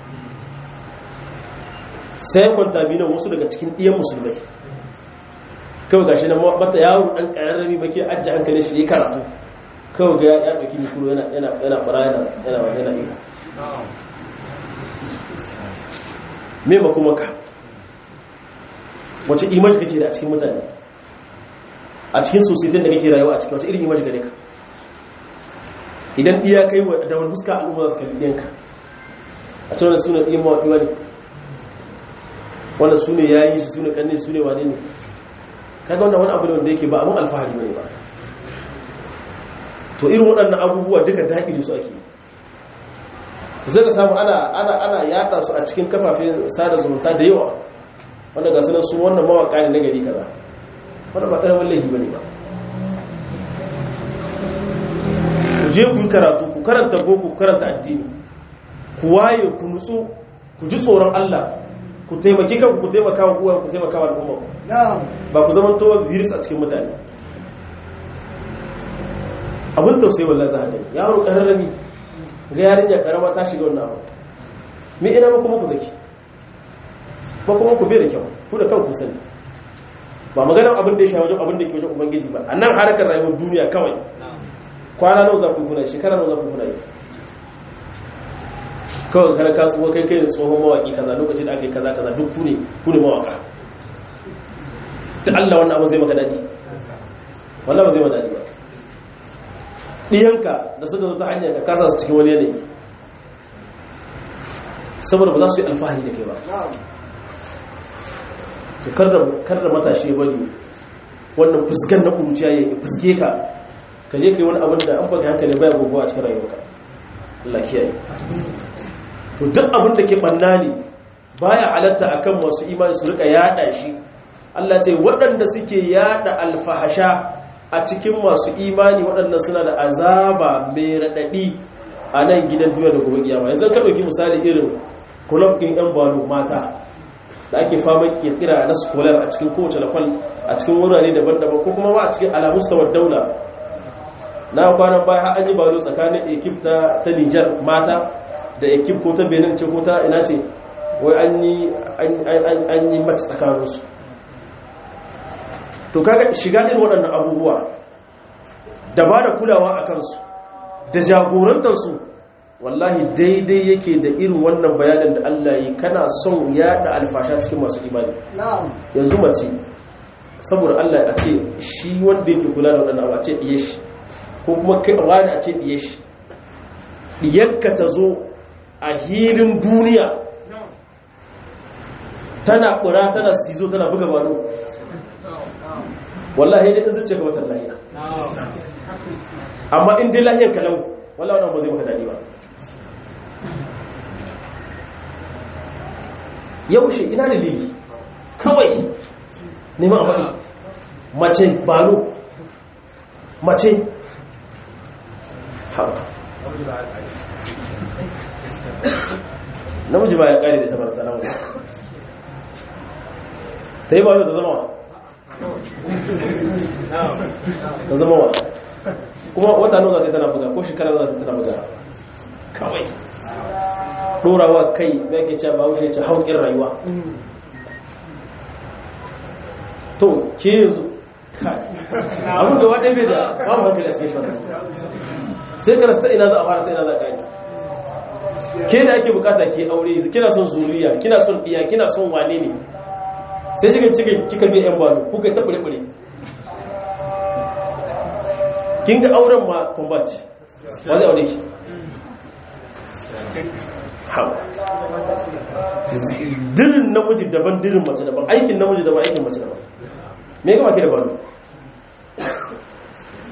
sai kwantamina wasu daga cikin ɗiyan musulmai kawai gashi na mata yaro ɗan ƙararrami ba ke ajiye hankalin shi ya karatu kawai ga ya ɗauki mikro yana ɓara yana yana iya me ba kuma ka wace image kake da a cikin mutane a cikin society da kake rayuwa a cikin wace irin image gare ka idan iya kai da wani fuska al'umma za su kalli ɗiyanka a cikin wani suna ɗiyan mawaɗi wani wanda su ne ya yi shi su ne ƙanne su ne wane ne kaga wannan wani abu ne wanda yake ba abin alfahari ba ne ba to irin waɗannan abubuwa duka daƙili su ake yi to sai ka samu ana ana ana yada su a cikin kafafen sada zumunta da yawa wanda ga sunan su wannan mawaka ne na gari kaza wanda ba karamin laifi bane ba ku je ku yi karatu ku karanta boko ku karanta addini ku waye ku nutsu ku ji tsoron Allah ku taimaki kanku ku taimaka wa uwa ku taimaka wa al'umma ba ku zama towa virus a cikin mutane abin tausayi wallahi za ka gani yaro kararrami ga yarinya karama ta shiga wannan abu me ina kuma ku zaki ba kuma ku bai da kyau ku da kanku sani ba maganar abin da ya sha wajen abin da ke wajen ubangiji ba a nan harkar rayuwar duniya kawai kwana nawa za ku kuna shekara nawa za ku kuna yi kawai kana kasuwa kai kai tsohon mawaki kaza lokacin da aka yi kaza kaza duk ku ne ku ne mawaka ta Allah wannan abu zai maka daɗi wannan ba zai maka daɗi ba ɗiyanka da suka zo ta hanyar ka kasa su cikin wani yanayi saboda ba za su yi alfahari da kai ba to kar da matashi ya bari wannan fuskan na kuruciya ya fuske ka ka je ka yi wani abin da an baka hankali baya gogo a cikin rayuwarka Allah kiyaye to duk abin da ke banna ne baya halatta akan masu imani su rika yada shi Allah ce waɗanda suke yada alfahasha a cikin masu imani waɗannan suna da azaba mai raɗaɗi a nan gidan duniya da gobe kiyama yanzu ka ɗauki misali irin kulab ɗin yan balo mata da ake fama kirkira na skolar a cikin kowace lafal a cikin wurare daban-daban ko kuma ma a cikin alamustawar daula na kwanan baya har an yi balo tsakanin ekip ta ta Nijar mata da ekip ko ta Benin ce ko ta ina ce wai an yi an yi match tsakaninsu to kaga shiga irin waɗannan abubuwa da ba da kulawa a kansu da jagorantarsu wallahi daidai yake da irin wannan bayanin da Allah yi kana son yada alfasha cikin masu imani yanzu mace saboda Allah a ce shi wanda yake kula da waɗannan abu a ce ɗiye shi ko kuma kai wani a ce ɗiye shi ɗiyarka ta zo a hilin duniya tana ƙura tana sizo tana buga balo wallahi dai ta zuce ga watan lahiya amma in dai lahiyar kalau wallahi wannan ba zai maka dadi ba yaushe ina da lili kawai neman a faɗi mace balo mace haɓa namiji ba ya ƙari da ta barta namu ta yi balo ta zama wa ta zama wa kuma wata nan za ta tana buga ko shekara za ta tana buga kawai ɗorawa kai ya ke cewa bahaushe ce haukin rayuwa to ke yanzu kai abin gaba ɗaya bai da babu hankali a cikin shi sai ka rasta ina za a fara ta ina za a gani ke da ake bukata ke aure kina son zuriya kina son iya kina son wane ne sai cikin cikin kika biya yan balo kuka ta fure-fure kin ga auren ma combat wa zai aure shi hawa dirin namiji daban dirin mace daban aikin namiji daban aikin mace daban me gama ke da balo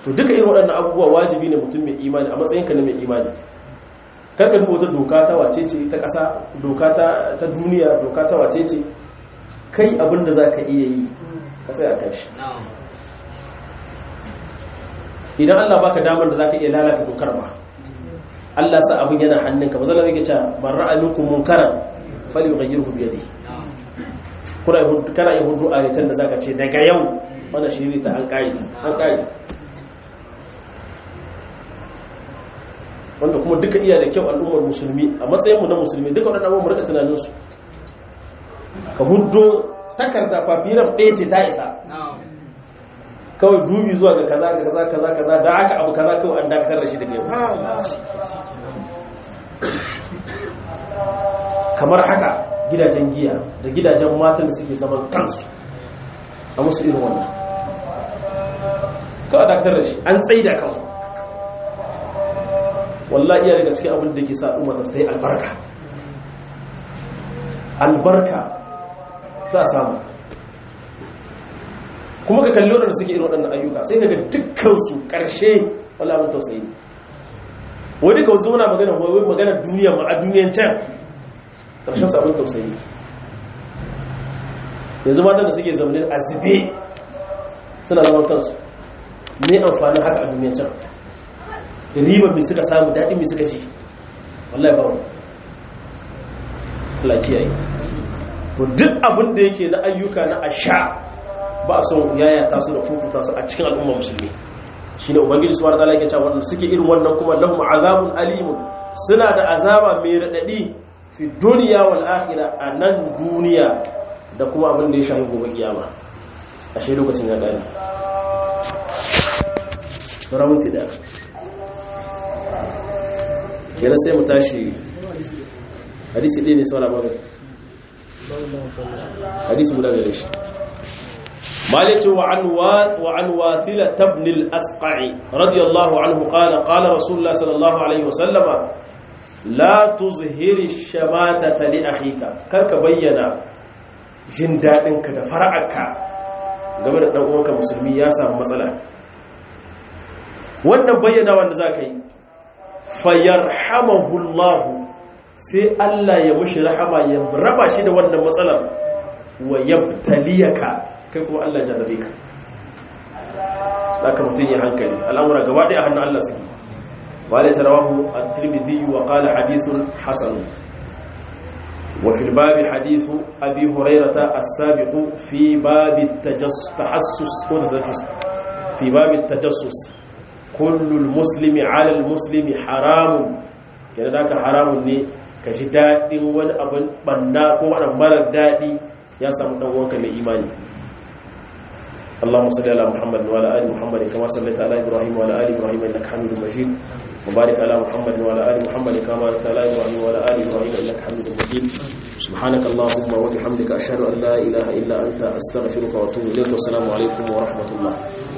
to duka irin waɗannan abubuwa wajibi ne mutum mai imani a matsayinka na mai imani karka duba wata doka ta wace ce ta ƙasa doka ta duniya doka ta wace ce kai abin da za ka iya yi ka tsaya kan shi idan allah baka damar da za ka iya lalata dokar ba allah sa abin yana hannunka ba zan rage cewa ban ra'ayinku munkaran fali yughayyiruhu bi yadihi kuna kana yin hudu a ritan da zaka ce daga yau wannan shiri ta an kare ta an kare wanda kuma duka iya da kyau al'ummar musulmi a matsayinmu na musulmi duka waɗannan abubuwan rika tunaninsu ka hudu takarda fafiran ɗaya ce ta isa kawai dubi zuwa ga kaza ga kaza kaza kaza da aka abu kaza kawai an dakatar da shi daga yau kamar haka gidajen giya da gidajen matan da suke zaman kansu a musu irin wannan kawai dakatar da shi an tsaida kawai wallahi iya daga cikin abin da ke sa umar ta yi albarka albarka za a samu kuma ka kalli waɗanda suke irin waɗannan ayyuka sai daga dukkansu ƙarshe wala abin tausayi ne wani ka zo muna magana wai magana duniya ma a duniyan can ƙarshen sabon tausayi yanzu matan da suke zamanin a zube suna zaman kansu ne amfanin haka a duniyan can riba mai suka samu daɗi mai suka ji wallahi ba wani Allah kiyaye to duk abin da yake na ayyuka na asha ba a son yaya ta su da kukuta su a cikin al'umma musulmi shine ubangiji subhanahu wataala yake cewa wannan suke irin wannan kuma lahum azabun alimun suna da azaba mai radadi fi dunya wal akhirah a nan duniya da kuma abin da ya shafi gobe kiyama ashe lokacin ya gani ramunti da kenan sai mu tashi hadisi ɗaya ne saura ba hadisi guda gare shi مالك وعن وعن واثلة بن الأسقع رضي الله عنه قال قال رسول الله صلى الله عليه وسلم لا تظهر الشماتة لأخيك كرك بينا جندادنك da fara'aka game da dan uwanka musulmi ya samu matsala wannan bayyana wanda zaka yi fayarhamahu Allah sai Allah ya mushi rahama ya raba shi da wannan matsalar wa yabtaliyaka kai kuma Allah jarrabe ka haka mutum ya hankali al'amura gaba ɗaya hannun Allah suke ba da tarawahu at-tirmidhi wa qala hadithun hasan wa fil babi hadithu abi hurairata as-sabiq fi babi tajassus ko tajassus fi babi tajassus kullu al-muslimi 'ala al-muslimi haramun kenan zaka haramun ne ka ji dadin wani abin banna ko wani marar dadi ya samu dan uwanka mai imani اللهم صل على محمد وعلى ال محمد كما صليت على ابراهيم وعلى ال ابراهيم انك حميد مجيد وبارك على محمد وعلى ال محمد كما باركت على ابراهيم وعلى ال ابراهيم انك حميد مجيد سبحانك اللهم وبحمدك اشهد ان لا اله الا انت استغفرك واتوب اليك والسلام عليكم ورحمه الله